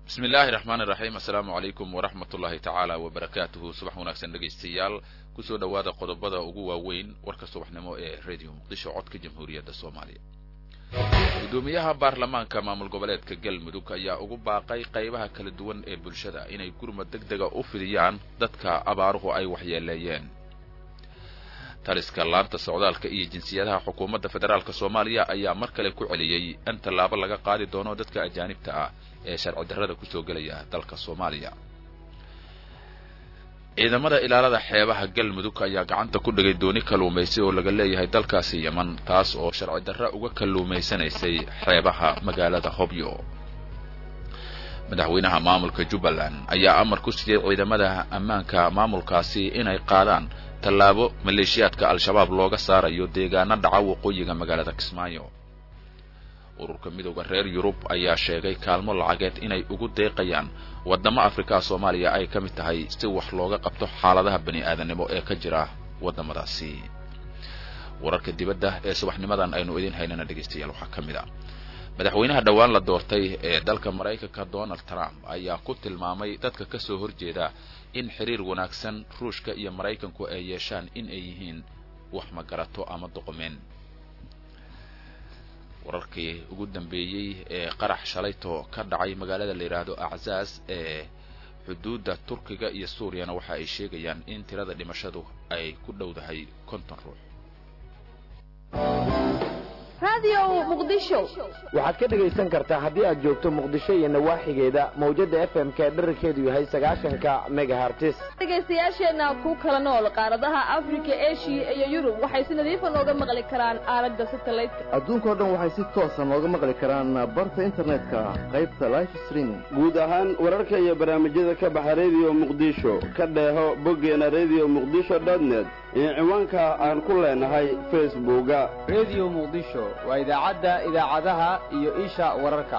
bismi illaahi raxmaan iraxiim assalaamu calaykum waraxmat ullaahi tacaala wabarakaatuhu subax wanaagsan dhegaystayaal kusoo dhowaada qodobada ugu waaweyn warka subaxnimo ee radio muqdisho codka jamhuuriyadda soomaaliya guddoomiyaha baarlamaanka maamul goboleedka galmudug ayaa ugu baaqay qaybaha kala duwan ee bulshada inay gurmad deg dega u fidiyaan dadka abaaruhu ay waxyeeleeyeen taliska laanta socdaalka iyo jinsiyadaha xukuumadda federaalk soomaaliya ayaa mar kale ku celiyey in tallaabo laga qaadi doono dadka ajaanibta ah ee sharci darrada kusoo gelaya dalka soomaaliya ciidamada ilaalada xeebaha galmudug ayaa gacanta ku dhigay dooni kalluumaysi oo laga leeyahay dalkaasi yeman taas oo sharci darra uga kalluumaysanaysay xeebaha magaalada hobyo madaxweynaha maamulka jubbaland ayaa amar ku siiyey ciidamada ammaanka maamulkaasi inay qaadaan tallaabo maleeshiyaadka al-shabaab looga saarayo deegaano dhaca waqooyiga magaalada kismaayo ururka midowda reer yurub ayaa sheegay kaalmo lacageed inay ugu deeqayaan waddamo afrikaa soomaaliya ay ka mid tahay si wax looga qabto xaaladaha bani aadanimo ee ka jira waddamadaasi wararka dibadda ee subaxnimadan aynu idin haynana dhegaystayaal waxaa ka mid a madaxweynaha dhowaan la doortay ee dalka maraykanka donald trump ayaa ku tilmaamay dadka ka soo horjeeda in xiriir wanaagsan ruushka iyo maraykanku ay yeeshaan in ay yihiin wax magarato ama doqomeen wararkii ugu dambeeyey ee qarax shalayto ka dhacay magaalada la yidhaahdo aczaaz ee xuduudda turkiga iyo suuriyana waxa ay sheegayaan in tirada dhimashadu ay ku dhowdahay konton ruux waxaad ka dhegaysan kartaa haddii aad joogto muqdisho iyo nawaaxigeeda mawjada f m ka dherarkeedu yahay sagaashanka megahartis dhegaystayaasheenna ku kala nool qaaradaha afrika eshiya iyo yurub waxay si nadiifa nooga maqli karaan aalada satelliteka adduunkao dhan waxay si toosa nooga maqli karaan barta internetka qaybta life streaming guud ahaan wararka iyo barnaamijyada ka baxa rediyo muqdisho ka dheeho boggeena rediyo muqdisho dotnet iyo ciwaanka aan ku leenahay facebooka rediyo muqdisho waa idaacadda idaacadaha iyo isha wararka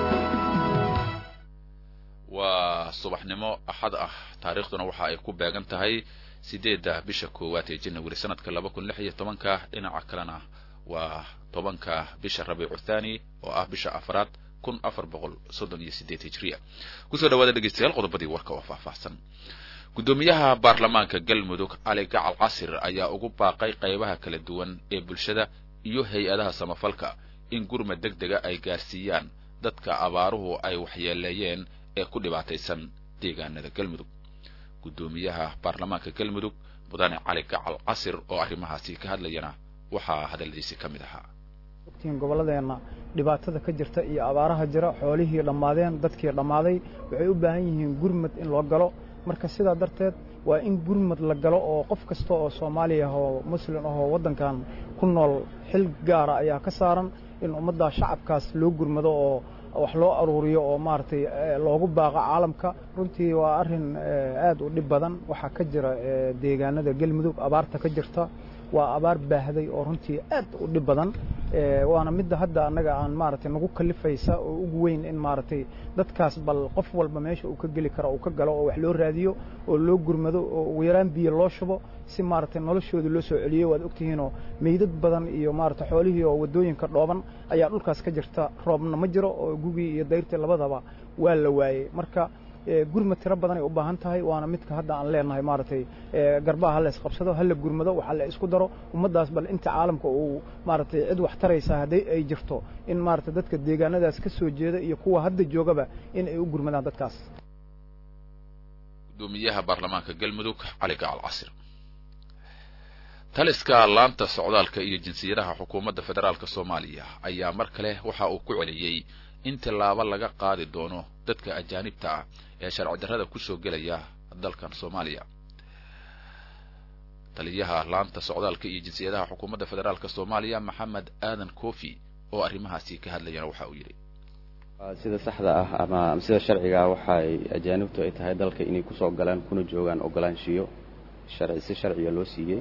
waa subaxnimo axad ah taariikhduna waxa ay ku beegan tahay sideedda bisha koowaad ee janawari sanadka laba kun lix iyo tobanka dhinaca kalena waa tobanka bisha rabiicu thani oo ah bisha afraad kun afar boqol soddon iyo sideed hijriya kusoo dhawaada dhegeystayaal qodobadii warka oo faahfaahsan guddoomiyaha baarlamaanka galmudug cali gacal casir ayaa ugu baaqay qaybaha kala duwan ee bulshada iyo hay-adaha samafalka in gurmad deg dega ay gaarsiiyaan dadka abaaruhu ay waxyeeleeyeen ee ku dhibaataysan deegaanada galmudug guddoomiyaha baarlamaanka galmudug mudane cali gacal casir oo arrimahaasi ka hadlayana waxaa hadalladiisi ka mid ahaa ogtiin gobolladeenna dhibaatada ka jirta iyo abaaraha jira xoolihii dhammaadeen dadkii dhammaaday waxay u baahan yihiin gurmad in loo galo marka sidaa darteed waa in gurmad la galo oo qof kasta oo soomaaliya ah oo muslim ah oo waddankan ku nool xil gaara ayaa ka saaran in ummadda shacabkaas loo gurmado oo wax loo aruuriyo oo maaragtay loogu baaqo caalamka runtii waa arrin aad u dhib badan waxaa ka jira deegaanada galmudug abaarta ka jirta waa abaar baahday oo runtii aad u dhib badan waana midda hadda annaga aan maaragtay nagu kalifaysa oo ugu weyn in maaragtay dadkaas bal qof walba meesha uu ka geli karo uu ka galo oo wax loo raadiyo oo loo gurmado oo ugu yaraan biyo loo shubo si maaragtay noloshooda loo soo celiyo waad ogtihiinoo meydad badan iyo maaragtay xoolihii oo waddooyinka dhooban ayaa dhulkaas ka jirta roobna ma jiro oo gugii iyo dayrtii labadaba waa la waayey marka gurmad tiro badanay u baahan tahay waana midka hadda aan leenahay maaragtay garbaha ha la isqabsado ha la gurmado waxa la isku daro ummaddaas bal inta caalamka uu maaragtay cid wax taraysa hadday ay jirto in maaragtay dadka deegaanadaas ka soo jeeda iyo kuwa hadda joogaba in ay u gurmadaan dadkaas guddoomiyaha baarlamaanka galmudug cali gacal casir taliska laanta socdaalka iyo jinsiyadaha xukuumadda federaalk soomaaliya ayaa mar kale waxa uu ku celiyey in tallaabo laga qaadi doono dadka ajaanibta ah ee sharci darrada kusoo gelaya dalkan soomaaliya taliyaha laanta socdaalka iyo jinsiyadaha xukuumadda federaalk soomaaliya maxamed aadan kofi oo arrimahaasi ka hadlayana waxa uu yidhi sida saxda ah ama sida sharciga waxay ajaanibtu ay tahay dalka inay kusoo galaan kuna joogaan ogolaanshiyo sharci si sharciga loo siiyey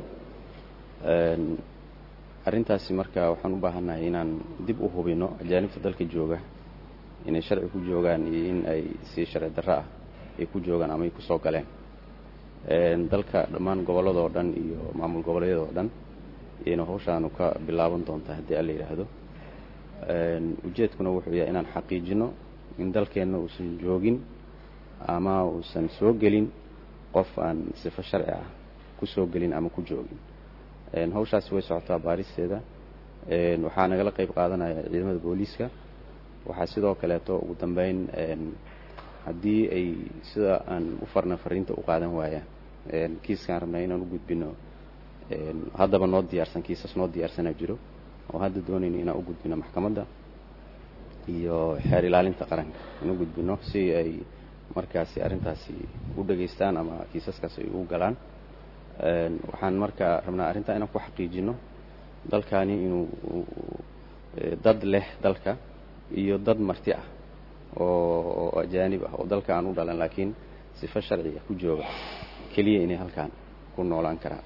arrintaasi marka waxaan u baahannahay inaan dib u hubinno ajaanibta dalka jooga inay sharci ku joogaan iyo in ay si sharci darro ah ay ku joogaan ama ay kusoo galeen dalka dhammaan gobolladoo dhan iyo maamul goboleedyadoo dhan iyayna hawshaanu ka bilaaban doontaa haddii alla yidhaahdo ujeedkuna wuxuu yahay inaan xaqiijinno in dalkeenna uusan joogin ama uusan soo gelin qof aan sifo sharci ah ku soo gelin ama ku joogin hawshaasi way socotaa baaristeeda waxaa nagala qayb qaadanaya ciidamada booliiska waxaa sidoo kaleeto ugu dambeyn haddii ay sida aan u farna fariinta u qaadan waayaan kiiskaan rabnaa inaan u gudbino haddaba noo diyaarsan kiisas noo diyaarsanaa jiro oo hadda doonayno inaan u gudbino maxkamadda iyo xeer ilaalinta qaranka in u gudbino si ay markaasi arrintaasi u dhegaystaan ama kiisaskaas ay u galaan waxaan marka rabnaa arrintaa inaan ku xaqiijino dalkani inuu dad leh dalka iyo dad marti ah oo ajaanib ah oo dalka aan u dhalan laakiin sifo sharciga ku jooga keliya inay halkaan ku noolaan karaan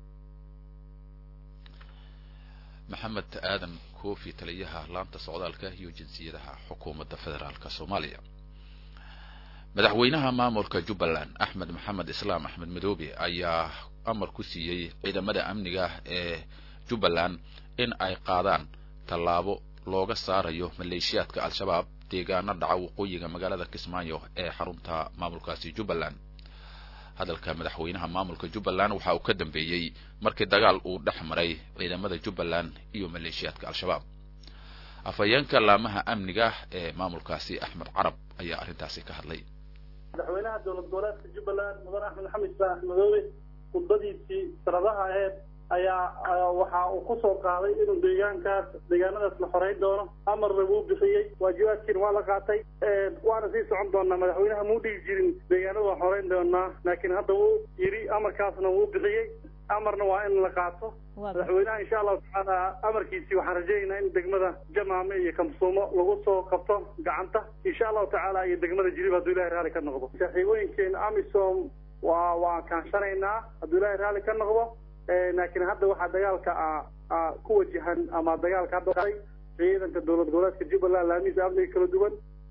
maxamed aadan koofi taliyaha laanta socdaalka iyo jinsiyadaha xukuumadda federaalka soomaaliya madaxweynaha maamulka jubbaland axmed maxamed islaam axmed madoobe ayaa amar ku siiyey ciidamada amniga ee jubbaland in ay qaadaan tallaabo looga saarayo maleeshiyaadka al-shabaab deegaano dhaca waqooyiga magaalada kismaayo ee xarunta maamulkaasi jubbaland hadalka madaxweynaha maamulka jubbaland waxa uu ka dambeeyey markii dagaal uu dhex maray ciidamada jubbaland iyo maleeshiyaadka al-shabaab afhayeenka laamaha amniga ee maamulkaasi axmed carab ayaa arrintaasi ka hadlay madaxweynaha dowlad goboleedka jubbaland mudan axmed maxamed islaan axmedoobe khudbadiisii sanadaha aheed ayaa waxa uu ku soo qaaday inuu deegaankaas deegaanadaas la xoreyn doono amarna wuu bixiyey waajibaadkiina waa la qaatay waana sii socon doonaa madaxweynaha muu dhigi jirin deegaanada waan xoreyn doonaa laakiin hadda wuu yidhi amarkaasna wuu bixiyey amarna waa in la qaato madaxweynaha insha allahu tacaala amarkiisii waxaan rajaynaynaa in degmada jamaame iyo kamsuumo lagu soo qabto gacanta insha allahu tacaala iyo degmada jilib hadduu ilahay raalli ka noqdo saaxiibooyinkeena amisom waa waan kaanshanaynaa hadduu ilahay raalli ka noqdo laakiin hadda waxaa dagaalka ku wajahan ama dagaalka hadda ciidanka dowlad goboleedka jubbaland laamihiisa amniga kala duwan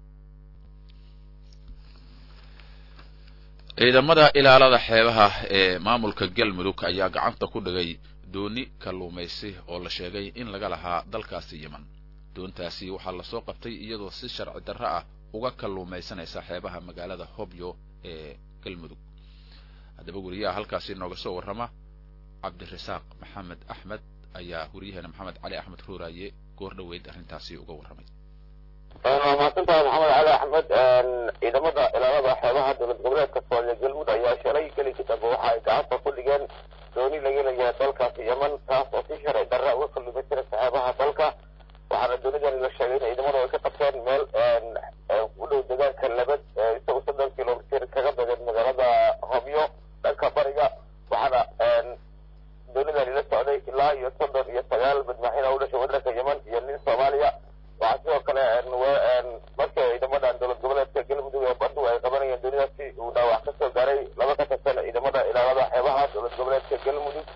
ciidamada ilaalada xeebaha ee maamulka galmudug ayaa gacanta ku dhigay dooni kalluumaysi oo la sheegay in laga lahaa dalkaasi yeman doontaasi waxaa lasoo qabtay iyadoo si sharci darro ah uga kalluumaysanaysa xeebaha magaalada hobyo ee galmudug haddaba weriyaha halkaasi nooga soo warrama cabdirasaaq maxamed axmed ayaa weriyaheena maxamed cali axmed ruuraaye goor dhoweyd arrintaasi uga warramay waa mahadsantahay maxamed cali axmed ciidamada ilaalada xeebaha dowlad goboleedka soomaaliya galmud ayaa shalay gelinka dambe waxa ay gacanta ku dhigeen dooni laga leeyahay dalkaasi yeman taas oo si sharci darra uga kalluumaysanaysa xeebaha dalka waxaana doonidani la sheegay in ciidamadu ay ka qabteen meel u dhow deegaanka labad isagoo soddon kilomitir kaga badan magaalada hobyo dhanka bariga waxaana doonidani la socday ilaa iyo soddon iyo sagaal badmaaxin oo u dhashay waddanka yeman iyo nin soomaaliya waxaa sidoo kale markii ciidamadan dowlad goboleedka galmudug ee badhu ay qabanayeen doonidaasi uu dhaawac ka soo gaaray laba ka tirsan ciidamada ilaalada xeebaha dowlad goboleedka galmudug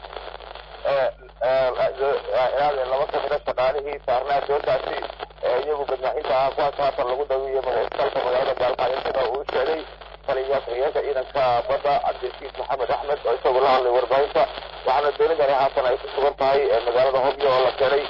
ilaal laba ka mida shaqaalihii saarnaa doontaasi iyagu badmaaxinta ah kuwaas haatan lagu dawiyo magaalka magaalada gaalkacyo sida uu sheegay taliya ku-xigeenka ciidanka badda cabdirasiis maxamed axmed oo isagu la hadlay warbaahinta waxaana doonidani haatan ay ku sugan tahay magaalada hobyo oo la keenay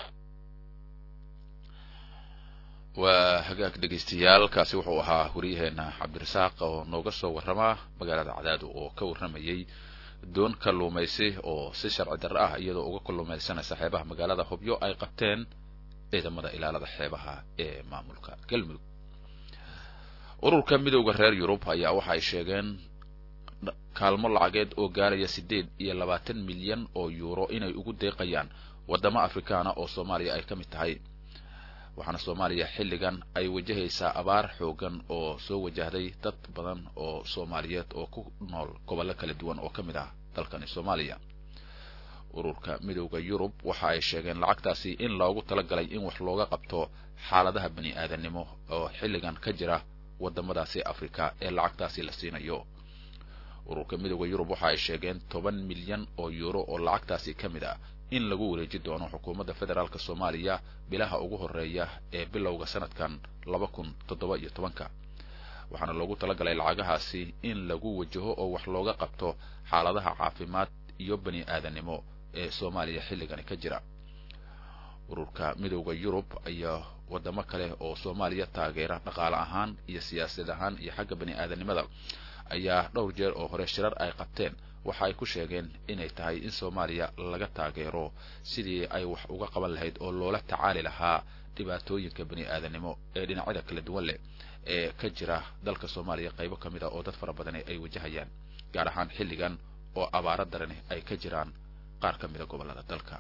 waa hagaag dhegaystayaal kaasi wuxuu ahaa wariyaheena cabdirasaaq oo nooga soo warrama magaalada cadaado oo ka warramayay doon kalluumaysi oo si sharci darro ah iyadoo uga kalluumaysanaysa xeebaha magaalada hobyo ay qabteen ciidamada ilaalada xeebaha ee maamulka galmudug ururka midowda reer yurub ayaa waxa ay sheegeen kaalmo lacageed oo gaaraya siddeed iyo labaatan milyan oo yuuro inay ugu deeqayaan waddamo afrikaana oo soomaaliya ay ka mid tahay waxaana soomaaliya xilligan ay wajahaysaa abaar xoogan oo soo wajahday dad badan oo soomaaliyeed oo ku nool gobollo kala duwan oo ka mid ah dalkani soomaaliya ururka midowda yurub waxa ay sheegeen lacagtaasi in loogu talagalay in wax looga qabto xaaladaha bani aadamnimo oo xilligan ka jira waddamadaasi afrika ee lacagtaasi la siinayo ururka midowda yurub waxa ay sheegeen toban milyan oo yuuro oo lacagtaasi ka mid ah in lagu wareeji doono xukuumadda federaalk soomaaliya bilaha ugu horeeya ee bilowga sanadkan laba kun toddoba iyo tobanka waxaana loogu talagalay lacagahaasi in lagu wajaho oo wax looga qabto xaaladaha caafimaad iyo bani aadanimo ee soomaaliya xilligani ka jira ururka midowda yurub iyo wadamo kale oo soomaaliya taageera dhaqaale ahaan iyo siyaasad ahaan iyo xagga bani aadanimada ayaa dhowr jeer oo hore shirar ay qabteen waxa ay ku sheegeen inay tahay in soomaaliya laga taageero sidii ay wax uga qaban lahayd oo loola tacaali lahaa dhibaatooyinka bani aadanimo ee dhinacyada kala duwan leh ee ka jira dalka soomaaliya qaybo ka mid a oo dad fara badani ay wajahayaan gaar ahaan xilligan oo abaaro darani ay ka jiraan qaar ka mid a gobollada dalka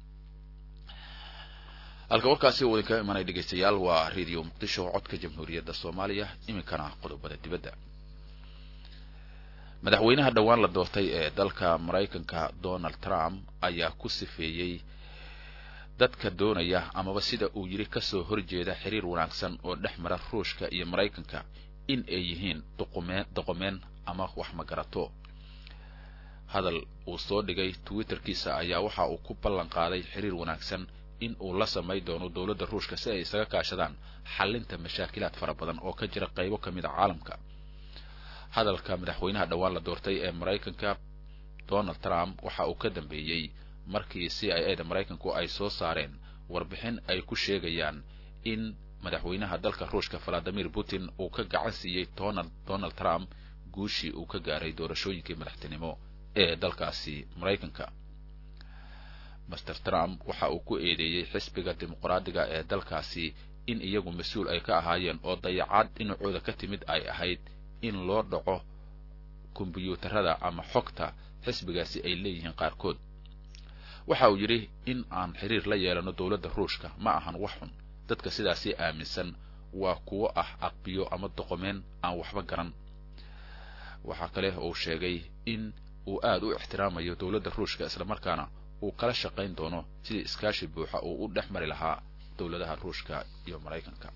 halka warkaasi uu idinka imanay dhegaystayaal waa radio muqdisho codka jamhuuriyadda soomaaliya iminkana qodobada dibadda madaxweynaha dhowaan la doortay ee dalka maraykanka donald trump ayaa ku sifeeyey dadka doonaya amaba sida uu yidhi kasoo horjeeda xiriir wanaagsan oo dhex mara ruushka iyo maraykanka in ay yihiin duqumeen doqomeen ama wax magarato hadal uu soo dhigay twitterkiisa ayaa waxa uu ku ballan qaaday xiriir wanaagsan in uu la samay doono dowladda ruushka si ay isaga kaashadaan xallinta mashaakilaad fara badan oo ka jira qaybo ka mid a caalamka hadalka madaxweynaha dhowaan la doortay ee maraykanka donald trump waxa uu ka dambeeyey markii c i a da maraykanku ay soo saareen warbixin ay ku sheegayaan in madaxweynaha dalka ruushka valadimir putin uu ka gacan siiyey donald trump guushii uu ka gaaray doorashooyinkii madaxtinimo ee dalkaasi maraykanka master trump waxa uu ku eedeeyey xisbiga dimuqraadiga ee dalkaasi in iyagu mas-uul ay ka ahaayeen oo dayacaad dhinacooda ka timid ay ahayd in loo dhaco kombyuutarada ama xogta xisbigaasi ay leeyihiin qaarkood waxa uu yidhi in aan xiriir la yeelano dowladda ruushka ma ahan wax xun dadka sidaasi aaminsan waa kuwo ah aqbiyo ama doqomeen aan waxba garan waxaa kale uu sheegay in uu aada u ixtiraamayo dowladda ruushka islamarkaana uu kala shaqayn doono sidii iskaashi buuxa uu u dhex mari lahaa dowladaha ruushka iyo maraykanka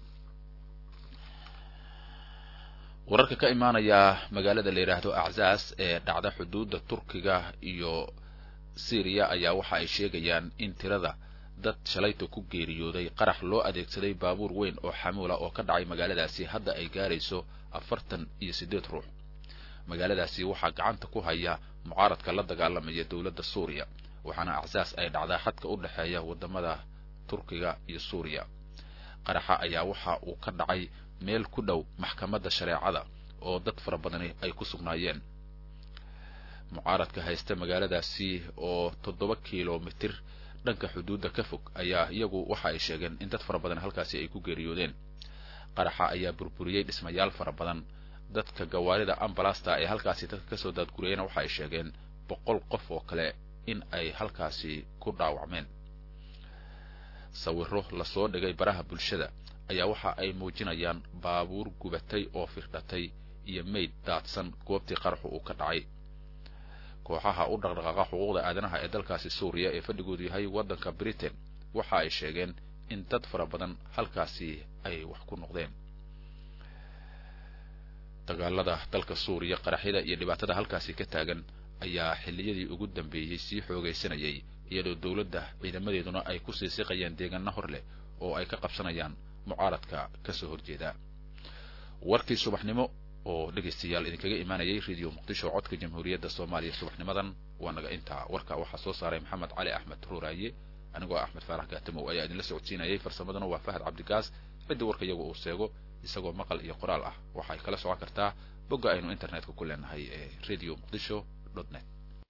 wararka ka imaanaya magaalada la yidhaahdo aczaas ee dhacda xuduudda turkiga iyo syriya ayaa waxa ay sheegayaan in tirada dad shalayta ku geeriyooday qarax loo adeegsaday baabuur weyn oo xamuula oo ka dhacay magaaladaasi hadda ay gaarayso afartan iyo siddeed ruux magaaladaasi waxaa gacanta ku haya mucaaradka la dagaalamaya dowladda suuriya waxaana acsaas ay dhacdaa xadka u dhexeeya waddamada turkiga iyo suuriya qaraxa ayaa waxa uu ka dhacay meel ku dhow maxkamadda shareecada oo dad fara badani ay ku sugnaayeen mucaaradka haysta magaaladaasi oo toddoba kilomitir dhanka xuduudda ka fog ayaa iyagu waxa ay sheegeen in dad fara badan halkaasi ay ku geeriyoodeen qaraxa ayaa burburiyey dhismayaal fara badan dadka gawaarida ambalasta ee halkaasi dadka kasoo daadgurayena waxa ay sheegeen boqol qof oo kale in ay halkaasi ku dhaawacmeen sawiro lasoo dhigay baraha bulshada ayaa waxa ay muujinayaan baabuur gubatay oo firdhatay iyo mayd daadsan goobtii qaraxu uu ka dhacay kooxaha u dhaqdhaqaaqa xuquuqda aadanaha ee dalkaasi suuriya ee fadhigoodu yahay waddanka britain waxa ay sheegeen in dad fara badan halkaasi ay wax ku noqdeen dagaalada dalka suuriya qaraxyada iyo dhibaatada halkaasi ka taagan ayaa xilliyadii ugu dambeeyey sii xoogaysanayay iyadoo dowladda ciidamadeeduna ay ku sii siqayaan deegaano hor leh oo ay ka qabsanayaan mucaaradka kasoo horjeeda warkii subaxnimo oo dhegaystayaal idinkaga imaanayay radio muqdisho codka jamhuuriyadda soomaaliya subaxnimadan waa naga intaa warka waxaa soo saaray maxamed cali axmed ruuraaye anigoo axmed faarax gaatamow ayaa idinla socodsiinayay farsamadana waa fahad cabdigaas cidda warka iyagu uu seego isagoo maqal iyo qoraal ah waxay kala socon kartaa bogga aynu internetka ku leenahay ee radio muqdisho dot net